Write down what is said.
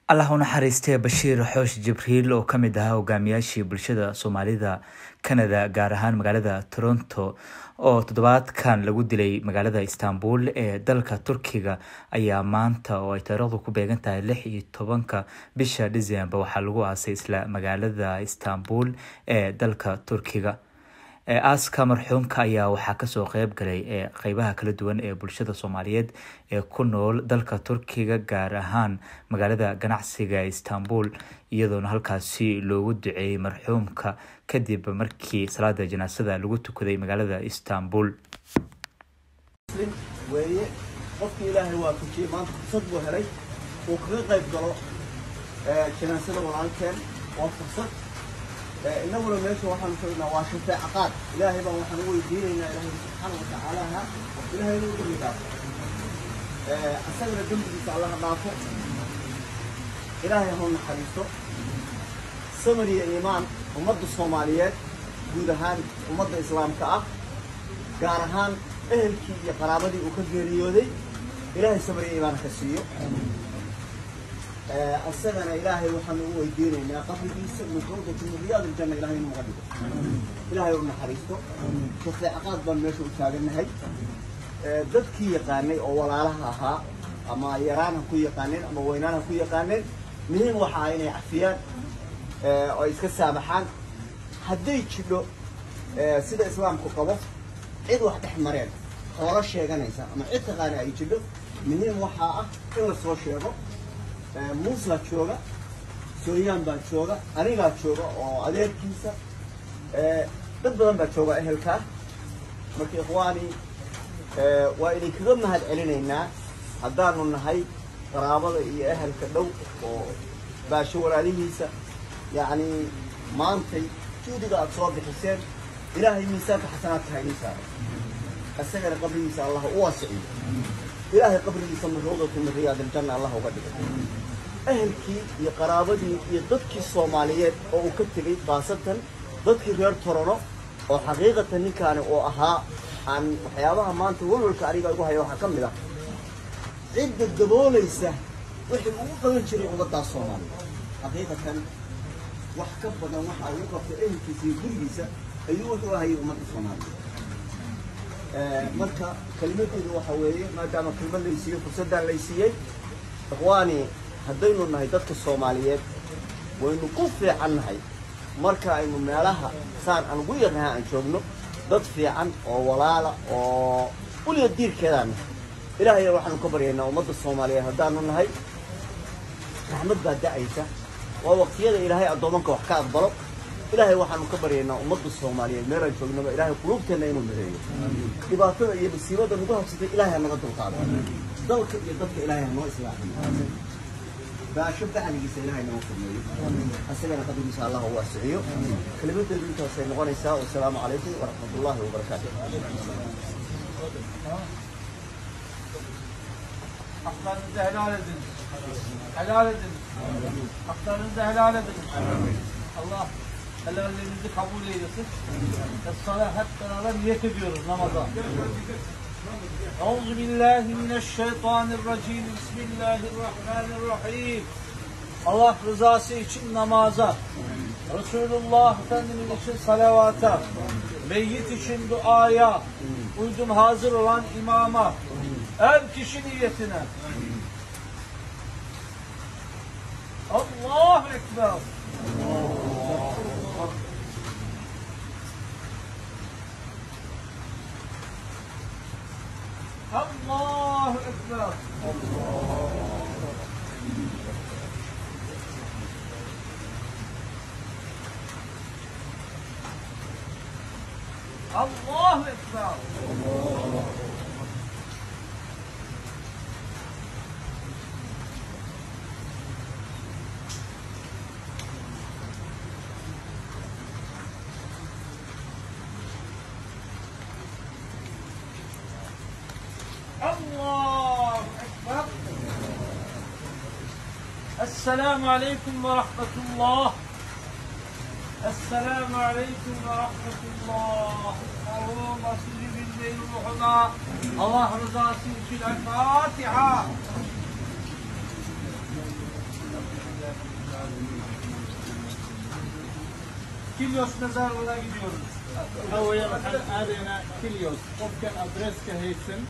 allah u naxariistee bashiir xoosh jibriil oo kamid ahaa hogaamiyaashii bulshada soomaalida canada gaar ahaan magaalada toronto oo toddobaadkan lagu dilay magaalada istanbul ee dalka turkiga ayaa maanta oo ay taariikhdu ku beegan tahay lix iyo tobanka bisha december waxaa lagu aasay isla magaalada istanbul ee dalka turkiga aaska marxuumka ayaa waxaa kasoo qeyb galay qeybaha kala duwan ee bulshada soomaaliyeed ee ku nool dalka turkiga gaar ahaan magaalada ganacsiga istanbul iyadoona halkaasi loogu duceeyey marxuumka kadib markii salaada janaasada lagu tukaday magaalada istanbul weeye qofkii ilaahay waafajiyey maanta fursad buu helay uu kaga qayb galo janaasada walaalkeen waa fursad inaguna meesha waxaanu joognaa waa shafeeca qaad ilaahay baan waxaan u weydiinaynaa ilaahay subxaana watacaalaha ilaahay inuu dembi dhaafo asagana dembigiisa allaha dhaafo ilaahay hau naxariisto samir iyo iimaan ummadda soomaaliyeed guud ahaan ummadda islaamka ah gaar ahaan ehelkii iyo qaraabadii uu ka geeriyooday ilaahay samir iyo iimaan ka siiyo asagana ilaahay waxaanu u weydiinaynaa qabrigiisa min rawdati min riyaad iljanna ilahay inuu naga dhigo ilaahay u naxariisto shafeecaqaad baan meesha u taagannahay dadkii yaqaanay oo walaalaha ahaa ama yaraan ha ku yaqaaneen ama weynaan ha ku yaqaaneen muhiim waxa ah inay cafiyaan oo ay iska saamaxaan hadday jidho sida islaamku qabo cid wax dhex mareen xoolo sheeganaysa ama cid taqaana ay jidho muhiim waxaa ah in la soo sheego muuslaa jooga sooyaan baa jooga anigaa jooga oo adeerkiisa dad badan baa jooga ehelkaa marka ikhwaani waa idinkaga mahad celinaynaa haddaanu nahay qaraabada iyo ehelka dhow oo baasho walaalihiisa yacni maantay juudiga aada soo bixiseen ilaahay miisaanka xasanaadka haynii saaro isagana qabrigiisa allah u waasiciyo ilaahay qabrigiisa min rawdati min riyaad iljanna allah uga dhigo ehelkii iyo qaraabadii iyo dadkii soomaaliyeed oo uu ka tegey khaasatan dadkii reer torono oo xaqiiqatan ninkaani uu ahaa aan waxyaabaha maanta walwalka aniga igu haya waxaa ka mid ah cidda daboolaysa wixii ugu qaban jiray ummaddaas soomaaliyeed xaqiiqatan wax ka badan waxa ugu qabtay ehelkiisa iyo gurigiisa ayuu wuxuu ahayay ummadda soomaaliyeed marka kelimadeedu waxa weeye maadaama kelmad laysiiyo fursaddan laysiiyey ikhwaani haddaynu nahay dadka soomaaliyeed waynu ku fiican nahay marka aynu meelaha saan aan ugu yarnaha aan joogno dad fiican oo walaala oo uliya diirkeedaan nahay ilaahayna waxaanu ka baryaynaa ummadda soomaaliyeed haddaanu nahay raxmad baa da-aysa waa waqtiyada ilaahay addoomanka wax ka aqbalo ilaahay waxaanu ka baryaynaa ummadda soomaaliyeed meelaan joognaba ilaahay quluubteenna inuu mideeyo dhibaatada iyo masiibada nagu habsatay ilaahay ha naga dulqaado dalka iyo dadka ilaahay ha noo islaaxiyo baasho bacligiisa ilaahay nagu furmeeyo asagana qabrigiisa allah u waasiciyo kelimadeedu intaasay noqonaysaa wasalaamu calaykum waraxmat ullahi wabarakaatu Haklarınızı helal edin. Helal edin. Haklarınızı helal edin. Allah helallerinizi kabul eylesin. Ve sana hep beraber niyet ediyoruz namaza. Euzu billahi mineşşeytanirracim. Bismillahirrahmanirrahim. Allah rızası için namaza, Resulullah Efendimiz için salavata, meyyit için duaya, uydum hazır olan imama, her kişi niyetine. Allahu Ekber. Allahu Ekber. Allahu Ekber. الله أكبر السلام عليكم ورحمة الله السلام عليكم ورحمة الله اللهم صل بالليل ruhuna Allah rızası için El Fatiha. Kilyos mezarlığına gidiyoruz. waxa weeye waxaan aadaynaa kilios qofkan adresska haysan